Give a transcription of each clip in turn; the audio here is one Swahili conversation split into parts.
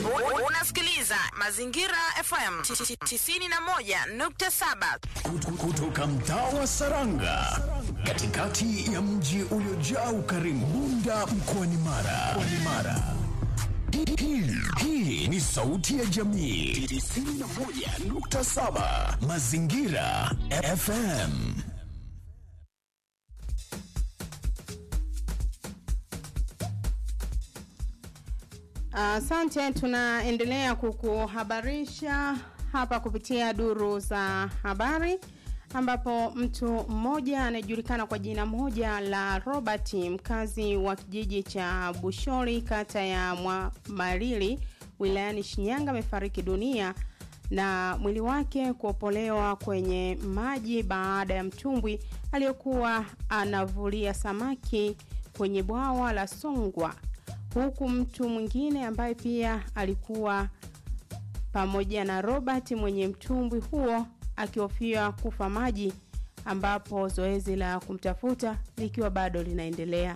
Unasikiliza Mazingira FM 91.7 Kutu- kutoka mtaa wa Saranga katikati ya mji uliojaa ukarimu Bunda mkoani Mara. Mkoani Mara. Hii- hii- Hii ni sauti ya jamii 91.7 Mazingira FM. Asante, tunaendelea kukuhabarisha hapa kupitia duru za habari ambapo mtu mmoja anayejulikana kwa jina moja la Robert mkazi wa kijiji cha Bushori kata ya Mwamalili wilayani Shinyanga amefariki dunia na mwili wake kuopolewa kwenye maji baada ya mtumbwi aliyokuwa anavulia samaki kwenye bwawa la Songwa huku mtu mwingine ambaye pia alikuwa pamoja na Robert mwenye mtumbwi huo akihofia kufa maji ambapo zoezi la kumtafuta likiwa bado linaendelea.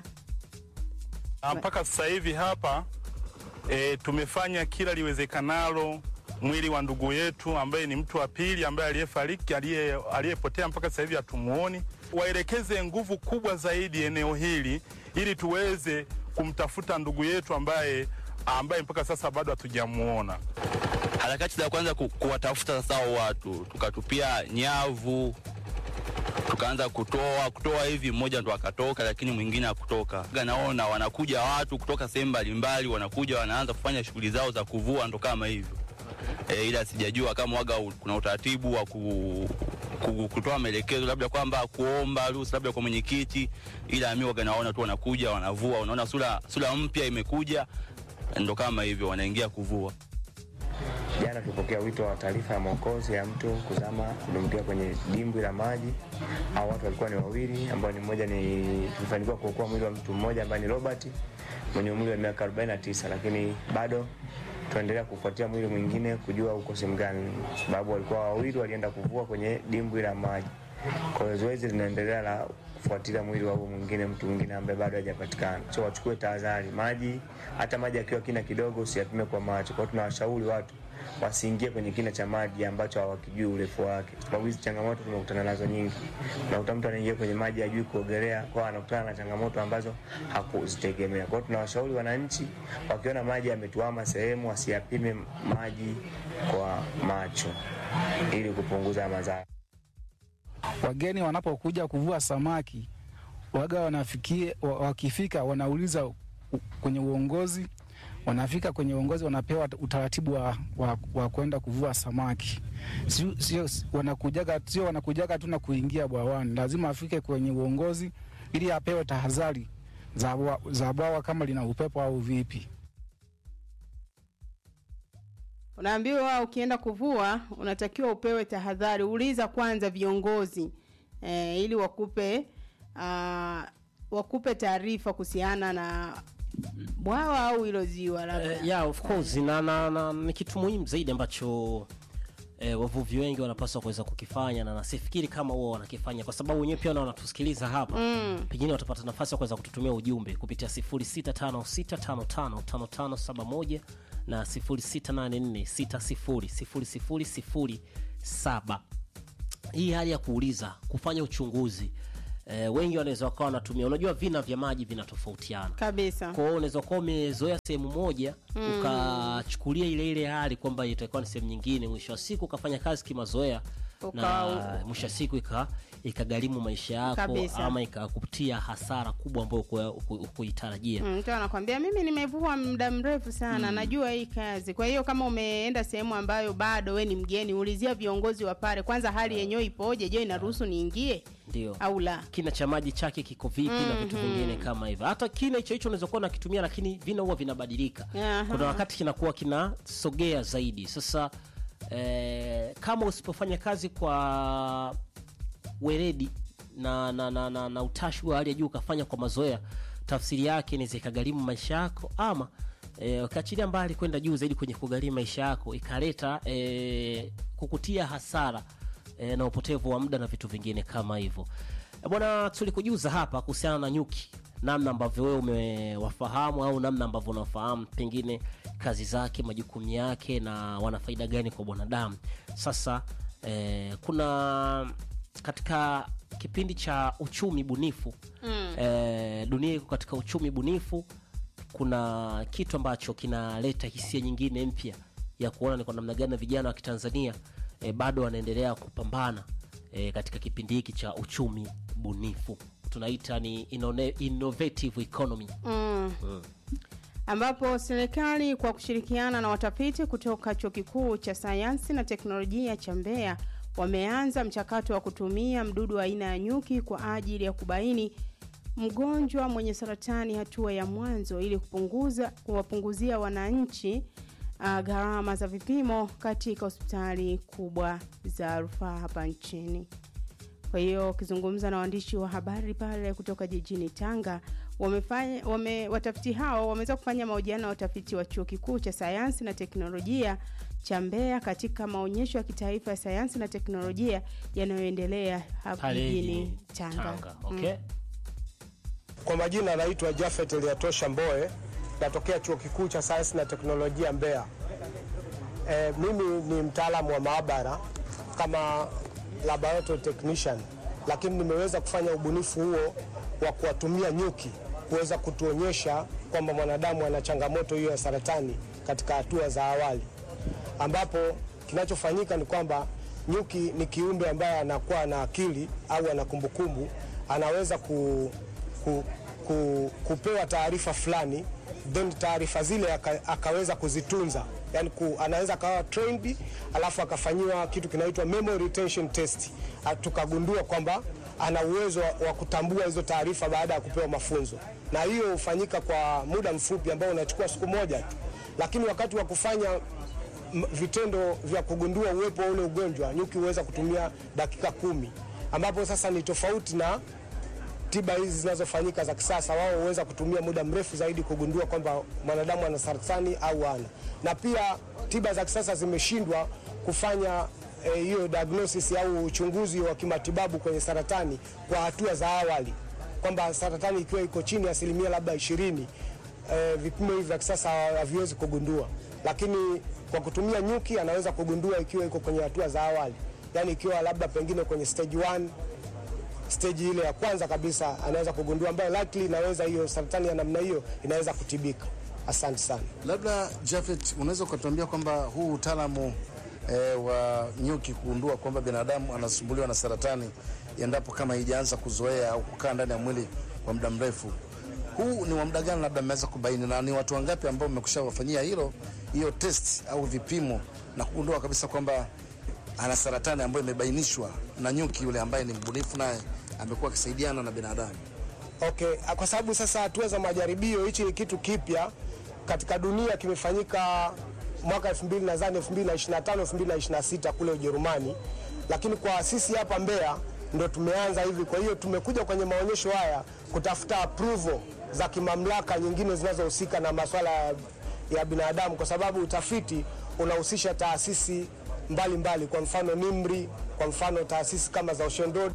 Ah, mpaka sasa hivi hapa e, tumefanya kila liwezekanalo mwili wa ndugu yetu ambaye ni mtu wa pili ambaye aliyefariki aliye- aliyepotea mpaka sasa hivi hatumuoni. Waelekeze nguvu kubwa zaidi eneo hili ili tuweze kumtafuta ndugu yetu ambaye ambaye mpaka sasa bado hatujamuona. harakati za kwanza ku, kuwatafuta sasa hao watu, tukatupia nyavu, tukaanza kutoa kutoa hivi, mmoja ndo akatoka, lakini mwingine hakutoka. Naona wanakuja watu kutoka sehemu mbalimbali, wanakuja wanaanza kufanya shughuli zao za kuvua, ndo kama hivyo e, ila sijajua kama waga u- kuna utaratibu wa ku, ku, kutoa maelekezo labda kwamba kuomba ruhusa labda kwa mwenyekiti, ila mimi waga naona tu wanakuja wanavua, unaona sura sura mpya imekuja, ndo kama hivyo wanaingia kuvua. Jana tulipokea wito wa taarifa ya mwokozi ya mtu kuzama kudumbukia kwenye dimbwi la maji. Hao watu walikuwa ni wawili, ambao ni mmoja ni tulifanikiwa kuokoa mwili wa mtu mmoja ambaye ni Robert mwenye umri wa miaka 49, lakini bado tunaendelea kufuatia mwili mwingine kujua uko sehemu gani, sababu walikuwa wawili walienda kuvua kwenye dimbwi la maji. Kwa hiyo zoezi linaendelea la kufuatilia mwili wa huyo mwingine, mtu mwingine ambaye bado hajapatikana. So wachukue tahadhari, maji hata maji akiwa kina kidogo usiyapime kwa macho. Kwa hiyo tunawashauri watu wasiingie kwenye kina cha maji ambacho hawakijui urefu wake, sababu hizi changamoto tumekutana nazo nyingi. Unakuta mtu anaingia kwenye maji hajui kuogelea, kwa anakutana na changamoto ambazo hakuzitegemea. Kwa hiyo tunawashauri wananchi wakiona maji yametuama sehemu, wasiyapime maji kwa macho ili kupunguza madhara. wageni wanapokuja kuvua samaki waga wanafikie, wa- wakifika wanauliza u- kwenye uongozi, wanafika kwenye uongozi wanapewa utaratibu wa, wa, wa kwenda kuvua samaki. Sio, sio wanakujaga, sio wanakujaga tu na kuingia bwawani, lazima afike kwenye uongozi ili apewe tahadhari za bwa- za bwawa kama lina upepo au vipi. Unaambiwa ukienda kuvua unatakiwa upewe tahadhari, uliza kwanza viongozi e, ili wakupe uh, wakupe taarifa kuhusiana na bwawa au hilo ziwa labda. Eh, yeah, of course na, na, na ni kitu muhimu zaidi ambacho eh, wavuvi wengi wanapaswa kuweza kukifanya na nasifikiri kama huwa wanakifanya kwa sababu wenyewe pia na wanatusikiliza hapa mm. pengine watapata nafasi ya kuweza kututumia ujumbe kupitia 0656555571 na 0684600007 hii hali ya kuuliza kufanya uchunguzi eh, wengi wanaweza wakawa wanatumia unajua vina vya maji vinatofautiana Kabisa. kwa hiyo unaweza kuwa umezoea sehemu moja mm. ukachukulia ile ile hali kwamba itakuwa ni sehemu nyingine mwisho wa siku ukafanya kazi kimazoea Uka- na mwisho wa siku ika ikagharimu maisha yako Kabisa. ama ikakupatia hasara kubwa ambayo huku- huku- hukuitarajia Mm, Mtu anakwambia mimi nimevua muda mrefu sana najua hii kazi. Kwa hiyo kama umeenda sehemu ambayo bado we ni mgeni, ulizia viongozi wa pale kwanza, hali yenyewe ipoje? Je, inaruhusu niingie ndio au la? kina cha maji chake kiko vipi na vitu vingine kama hivyo hata kina hicho hicho unaweza kuwa unakitumia lakini vina huwa vinabadilika Aha. kuna wakati kinakuwa kinasogea zaidi sasa eh, kama usipofanya kazi kwa weledi na, na, na, na, na utashi wa hali ya juu ukafanya kwa mazoea tafsiri yake inaweza ikagharimu maisha yako ama e, ukaachilia mbali kwenda juu zaidi kwenye kugharimu maisha yako ikaleta e, kukutia hasara e, na upotevu wa muda na vitu vingine kama hivyo E, bwana tulikujuza hapa kuhusiana na nyuki namna ambavyo wewe umewafahamu au namna ambavyo unafahamu pengine kazi zake majukumu yake na wana faida gani kwa mwanadamu sasa eh, kuna katika kipindi cha uchumi bunifu mm. eh, dunia iko katika uchumi bunifu kuna kitu ambacho kinaleta hisia nyingine mpya ya kuona ni kwa namna gani vijana wa kitanzania eh, bado wanaendelea kupambana eh, katika kipindi hiki cha uchumi bunifu tunaita ni inone- innovative economy ambapo serikali kwa kushirikiana na watafiti kutoka chuo kikuu cha sayansi na teknolojia cha Mbeya wameanza mchakato wa kutumia mdudu wa aina ya nyuki kwa ajili ya kubaini mgonjwa mwenye saratani hatua ya mwanzo ili kupunguza kuwapunguzia wananchi uh, gharama za vipimo katika hospitali kubwa za rufaa hapa nchini. Kwa hiyo ukizungumza na waandishi wa habari pale kutoka jijini Tanga, wamefanya wame, watafiti hao wameweza kufanya mahojiano na watafiti wa chuo kikuu cha sayansi na teknolojia cha Mbeya katika maonyesho ya kitaifa ya sayansi na teknolojia yanayoendelea hapa pale jijini Tanga. Tanga. Okay? Kwa majina anaitwa Jafet Eliatosha Mboe, natokea chuo kikuu cha sayansi na teknolojia Mbeya. E, mimi ni mtaalamu wa maabara kama laboratory technician, lakini nimeweza kufanya ubunifu huo wa kuwatumia nyuki kuweza kutuonyesha kwamba mwanadamu ana changamoto hiyo ya saratani katika hatua za awali, ambapo kinachofanyika ni kwamba nyuki ni kiumbe ambaye anakuwa na akili au ana kumbukumbu, anaweza ku, ku, ku, kupewa taarifa fulani then taarifa zile aka, akaweza kuzitunza yani ku, anaweza akawa trained alafu akafanyiwa kitu kinaitwa memory retention test Ah, tukagundua kwamba ana uwezo wa, wa kutambua hizo taarifa baada ya kupewa mafunzo na hiyo hufanyika kwa muda mfupi ambao unachukua siku moja tu lakini wakati wa kufanya m- vitendo vya kugundua uwepo wa ule ugonjwa nyuki huweza kutumia dakika kumi ambapo sasa ni tofauti na tiba hizi zinazofanyika za kisasa, wao huweza kutumia muda mrefu zaidi kugundua kwamba mwanadamu ana saratani au ana. Na pia tiba za kisasa zimeshindwa kufanya eh, hiyo diagnosis au uchunguzi wa kimatibabu kwenye saratani kwa hatua za awali, kwamba saratani ikiwa iko chini ya asilimia labda ishirini eh, vipimo hivi vya kisasa haviwezi kugundua, lakini kwa kutumia nyuki anaweza kugundua ikiwa iko kwenye hatua za awali, yani ikiwa labda pengine kwenye stage 1 stage ile ya kwanza kabisa anaweza kugundua, ambayo likely inaweza hiyo saratani ya namna hiyo inaweza kutibika. Asante sana. Labda Jafet, unaweza ukatuambia kwamba huu utaalamu eh, wa nyuki kugundua kwamba binadamu anasumbuliwa na saratani endapo kama haijaanza kuzoea au kukaa ndani ya mwili kwa muda mrefu, huu ni wa muda gani labda mmeweza kubaini, na ni watu wangapi ambao mmekusha wafanyia hilo hiyo test au vipimo na kugundua kabisa kwamba ana saratani ambayo imebainishwa na nyuki yule ambaye ni mbunifu naye amekuwa akisaidiana na binadamu? Okay, kwa sababu sasa hatua za majaribio, hichi ni kitu kipya katika dunia, kimefanyika mwaka 2000 nadhani 2025 2026 kule Ujerumani, lakini kwa sisi hapa Mbeya ndo tumeanza hivi. Kwa hiyo tumekuja kwenye maonyesho haya kutafuta approval za kimamlaka nyingine zinazohusika na masuala ya- ya binadamu, kwa sababu utafiti unahusisha taasisi mbalimbali mbali, kwa mfano NIMRI, kwa mfano taasisi kama za Ocean Road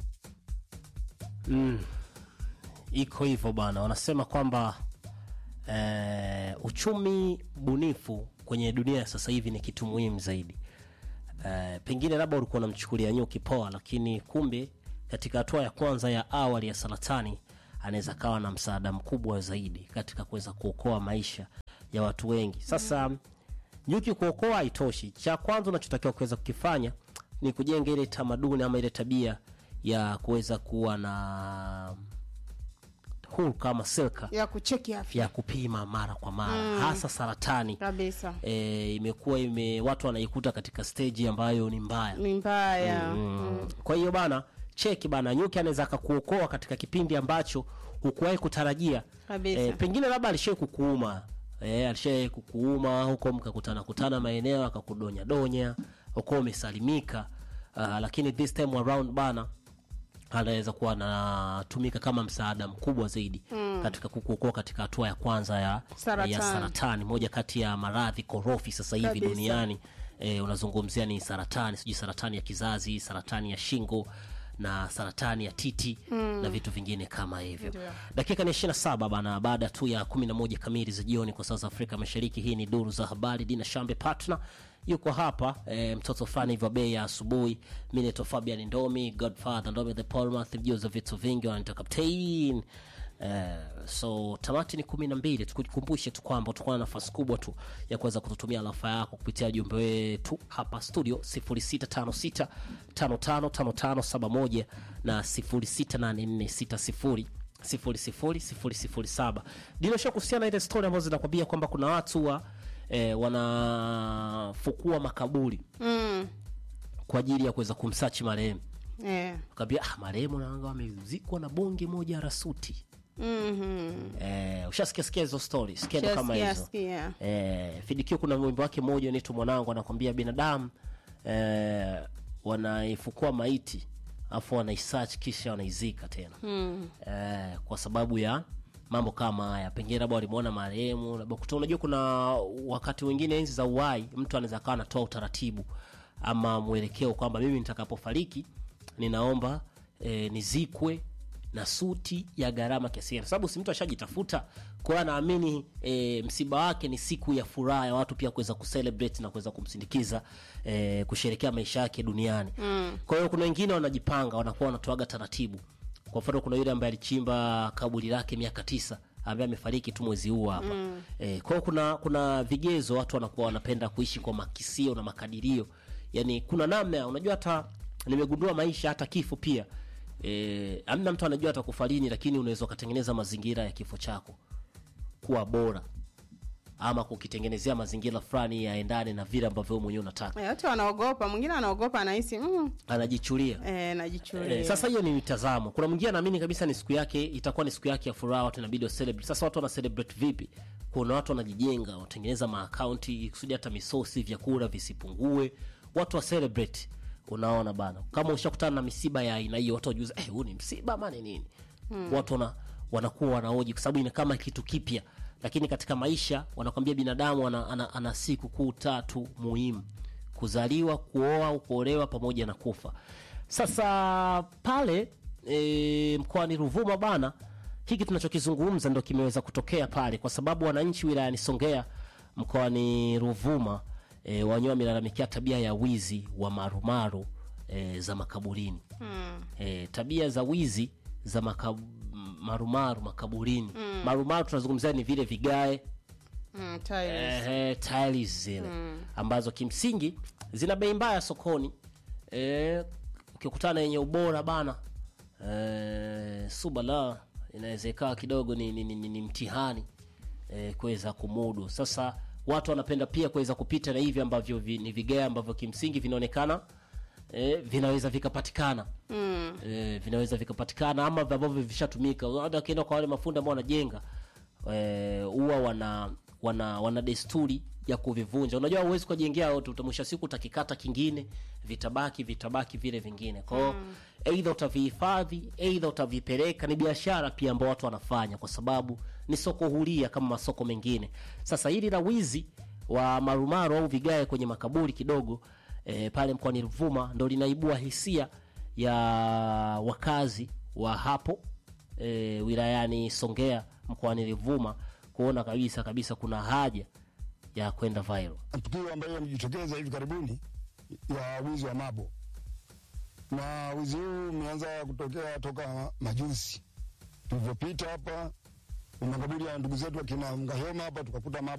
iko hivyo bwana wanasema kwamba eh, uchumi bunifu kwenye dunia ya sasa hivi ni kitu muhimu zaidi eh, pengine labda ulikuwa unamchukulia nyuki poa lakini kumbe katika hatua ya kwanza ya awali ya saratani anaweza kawa na msaada mkubwa zaidi katika kuweza kuokoa maisha ya watu wengi sasa nyuki kuokoa haitoshi cha kwanza unachotakiwa kuweza kukifanya ni kujenga ile tamaduni ama ile tabia ya kuweza kuwa na hulka ama silka ya kucheki afya ya kupima mara kwa mara mm. hasa saratani kabisa e, imekuwa ime watu wanaikuta katika stage ambayo ni mbaya ni mbaya mm. kwa hiyo bana cheki bana nyuki anaweza akakuokoa katika kipindi ambacho hukuwahi kutarajia Kabisa. e, pengine labda alishai kukuuma e, alishai kukuuma huko mkakutana kutana maeneo akakudonya donya huko umesalimika uh, lakini this time around bana anaweza kuwa anatumika kama msaada mkubwa zaidi mm. katika kukuokoa katika hatua ya kwanza ya Saratani. ya saratani moja kati ya maradhi korofi sasa hivi Kabisa. duniani e, unazungumzia ni saratani sijui saratani ya kizazi saratani ya shingo na saratani ya titi Mm. na vitu vingine kama hivyo Ndio. dakika ni 27 bana baada tu ya 11 kamili za jioni kwa saa za afrika mashariki hii ni duru za habari dina shambe partner yuko hapa e, mtoto fani hivyo bei ya asubuhi mi naitwa fabian ndomi godfather ndomi the polmath mjuza vitu vingi wananita captain Uh, so tamati ni kumi na mbili tukukumbushe tu kwamba utakuwa na nafasi kubwa tu ya kuweza kututumia alafa yako kupitia jumbe wetu hapa studio 0656 555571 na 068460 00007 dilosha kuhusiana na ile story ambazo zinakwambia kwamba kuna watu wa eh, wanafukua makaburi Mm. kwa ajili ya kuweza kumsachi marehemu Eh. kaambia ah, marehemu naanga amezikwa na bonge moja rasuti Mhm. eh, ushasikia sikia hizo story skendo kama Sikia, hizo sikia. eh, fidikio kuna wimbo wake mmoja unaitwa mwanangu anakwambia binadamu eh, wanaifukua maiti afu wanaisearch kisha wanaizika tena Mm. eh, kwa sababu ya mambo kama haya pengine labda walimwona marehemu labda kuto unajua kuna wakati wengine enzi za uhai mtu anaweza kawa anatoa utaratibu ama mwelekeo kwamba mimi nitakapofariki ninaomba eh, nizikwe na suti ya gharama kiasi gani, sababu si mtu ashajitafuta kwa hiyo anaamini e, msiba wake ni siku ya furaha ya watu pia kuweza kucelebrate na kuweza kumsindikiza e, kusherekea maisha yake duniani Mm. kwa hiyo kuna wengine wanajipanga wanakuwa wanatoaga taratibu kwa mfano kuna yule ambaye alichimba kaburi lake miaka tisa ambaye amefariki tu mwezi huu hapa Mm. e, kwa hiyo kuna kuna vigezo watu wanakuwa wanapenda kuishi kwa makisio na makadirio yani kuna namna unajua hata nimegundua maisha hata kifo pia e, amna mtu anajua atakufa lini lakini unaweza ukatengeneza mazingira ya kifo chako kuwa bora ama kukitengenezea mazingira fulani yaendane na vile ambavyo wewe mwenyewe unataka Eh, Wote wanaogopa, mwingine anaogopa anahisi mm, anajichulia eh, najichulia. Eh, sasa hiyo ni mitazamo. Kuna mwingine anaamini kabisa ni siku yake, itakuwa ni siku yake ya furaha, watu inabidi wa celebrate. Sasa watu wana celebrate vipi? Kuna watu wanajijenga, wanatengeneza maakaunti kusudi hata misosi, vyakula visipungue, watu wa celebrate. Unaona bana, kama ushakutana na misiba ya aina hiyo, watu wajuza eh, huu ni msiba ama ni nini? Hmm. Watu wana, wanakuwa wanaoji kwa sababu ni kama kitu kipya, lakini katika maisha wanakwambia binadamu ana, ana, ana siku kuu tatu muhimu: kuzaliwa, kuoa au kuolewa, pamoja na kufa. Sasa pale e, mkoani Ruvuma bana, hiki tunachokizungumza ndo kimeweza kutokea pale, kwa sababu wananchi wilayani Songea mkoani Ruvuma e, wenyewe wamelalamikia tabia ya wizi wa marumaru e, za makaburini Mm. e, tabia za wizi za makab, marumaru makaburini Mm. marumaru tunazungumzia ni vile vigae Mm, tiles. Ehe, tiles zile Mm. ambazo kimsingi zina bei mbaya sokoni eh, ukikutana yenye ubora bana eh, subala inaweza ikawa kidogo ni, ni, ni, ni, ni mtihani eh, kuweza kumudu sasa watu wanapenda pia kuweza kupita na hivi ambavyo vi, ni vigae ambavyo kimsingi vinaonekana eh, vinaweza vikapatikana Mm. eh, vinaweza vikapatikana ama ambavyo vishatumika hata wakienda kwa wale mafundi ambao wanajenga eh, huwa wana wana wana desturi ya kuvivunja unajua huwezi kujengea wote utamwisha siku utakikata kingine vitabaki vitabaki vile vingine kwao Mm. eidha utavihifadhi eidha utavipeleka ni biashara pia ambao watu wanafanya kwa sababu ni soko huria kama masoko mengine sasa hili la wizi wa marumaru au vigae kwenye makaburi kidogo e, pale mkoani Ruvuma ndo linaibua hisia ya wakazi wa hapo e, wilayani Songea mkoani Ruvuma kuona kabisa kabisa kuna haja ya kwenda viral. tukio ambayo yamejitokeza hivi karibuni ya wizi wa mabo, na wizi huu umeanza kutokea toka majuzi. Tulivyopita hapa makaburi ya ndugu zetu akina Mgahema hapa tukakuta mabo